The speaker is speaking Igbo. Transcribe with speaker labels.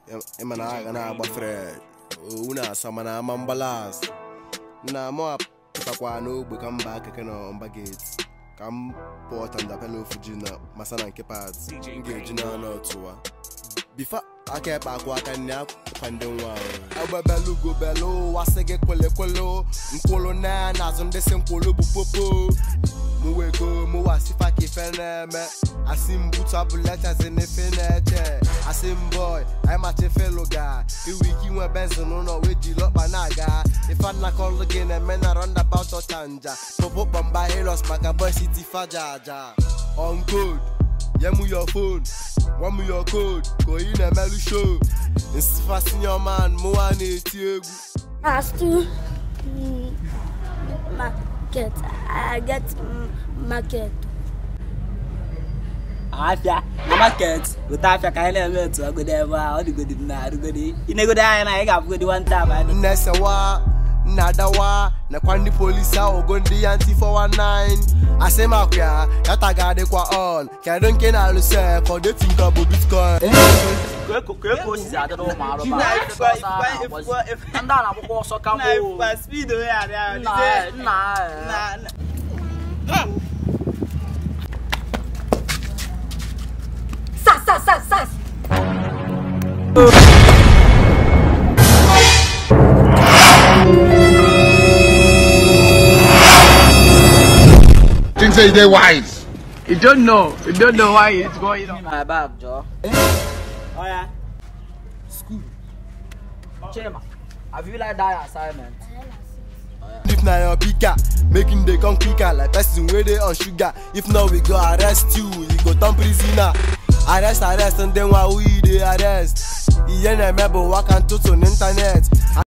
Speaker 1: ịma na agha na-agba fred owu na-asa mana ama mgbalas na mụ apụtakwa n'ogbe ka mba keke na mba geti ka m pụọ tandapela ofu ji na masa na nke pat m ga-eji n'ọnụ ọtụwa bifa aka ekpe akwụ aka nne akwa ndị nwa ahụ agbabelu belu ụwa sị gị kwelekwelu nkwulu na n'azụ ndị si nkwulu bụ popo mụ wego mụ wasifa ka ife na-eme asị m butu abụletazi n'ife na-eche asị m boy anyị macha ife lụga iwe ike inwe benzin n'ụlọ wee jiri ọkpa na-aga ife nnakọlụ gị na-eme na roundabout ọchanja popo kpọmba helos maka boy city faja aja on code nye mụ your phone gwa m your code ka oyi na-emelụ show nsifa senior man mụwa na-eti egwu
Speaker 2: As to mm, market, I get mm, market.
Speaker 3: afịa na market weta afịa ka anyị na-eme etu agodi ebe a ọ dịgodi m na arụgodi inegodi anya na anyị ga-abụgodi nwanta abụ
Speaker 1: nnesewa nnadawa nakwa ndị polisi ahụ go ndị ya ntị 419 asị m akwụ ya data ga-adịkwa on kedu nke na-alụsị for dating ka bụ bitcoin
Speaker 3: ka eko osisi adịrị ụmụ arụba ndị a na-agbakwa ọsọ ka mbụ nna nna
Speaker 2: Sas, sas, sas, sas.
Speaker 4: Think say they wise.
Speaker 5: You don't know. You don't know why it's going on.
Speaker 3: my bag jọ ọya school chima have you like that assignment
Speaker 1: if na your bigger making dey come quicker like person wey dey on sugar if not we go arrest you you go turn prisoner arrest arrest ndị nwa who you dey arrest ihe na-eme bụ waka ntụtụ n'ịntanet